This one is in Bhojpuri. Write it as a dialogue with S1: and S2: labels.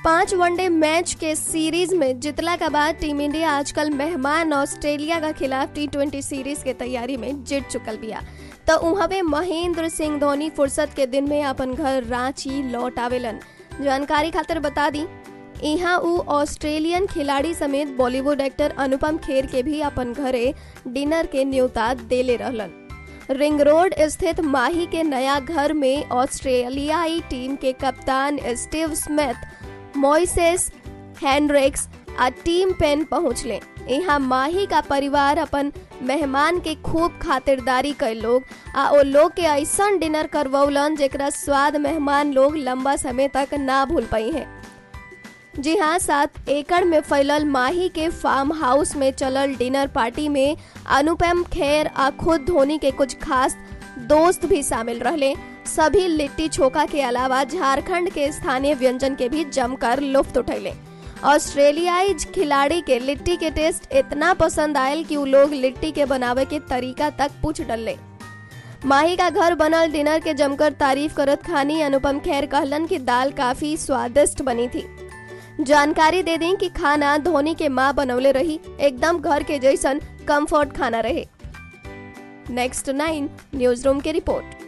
S1: पांच वनडे मैच के सीरीज में जितला के बाद टीम इंडिया आजकल मेहमान ऑस्ट्रेलिया का खिलाफ टी ट्वेंटी सीरीज के तैयारी में जीत चुकल बिया तो उहवे महेंद्र सिंह धोनी फुर्सत के दिन में अपन घर रांची लौट आवेलन जानकारी खातिर बता दी यहाँ उ ऑस्ट्रेलियन खिलाड़ी समेत बॉलीवुड एक्टर अनुपम खेर के भी अपन घरे डिनर के न्योता देले रहलन रिंग रोड स्थित माही के नया घर में ऑस्ट्रेलियाई टीम के कप्तान स्टीव स्मिथ मोइसेस हैंड्रिक्स आ टीम पेन पहुंचले यहाँ माही का परिवार अपन मेहमान के खूब खातिरदारी कर लोग आ ओ लोग के ऐसा डिनर करवौलन जेकरा स्वाद मेहमान लोग लंबा समय तक ना भूल पाई हैं जी हाँ सात एकड़ में फैलल माही के फार्म हाउस में चलल डिनर पार्टी में अनुपम खेर आ खुद धोनी के कुछ खास दोस्त भी शामिल रहले सभी लिट्टी चोखा के अलावा झारखंड के स्थानीय व्यंजन के भी जमकर लुफ्त उठैले ऑस्ट्रेलियाई खिलाड़ी के लिट्टी के टेस्ट इतना पसंद आयल कि उ लोग लिट्टी के बनावे के तरीका तक पूछ डले माही का घर बनल डिनर के जमकर तारीफ करत खानी अनुपम खेर कहलन कि दाल काफी स्वादिष्ट बनी थी जानकारी दे दें कि खाना धोनी के माँ बनौले रही एकदम घर के जैसन कंफर्ट खाना रहे नेक्स्ट नाइन न्यूज रूम की रिपोर्ट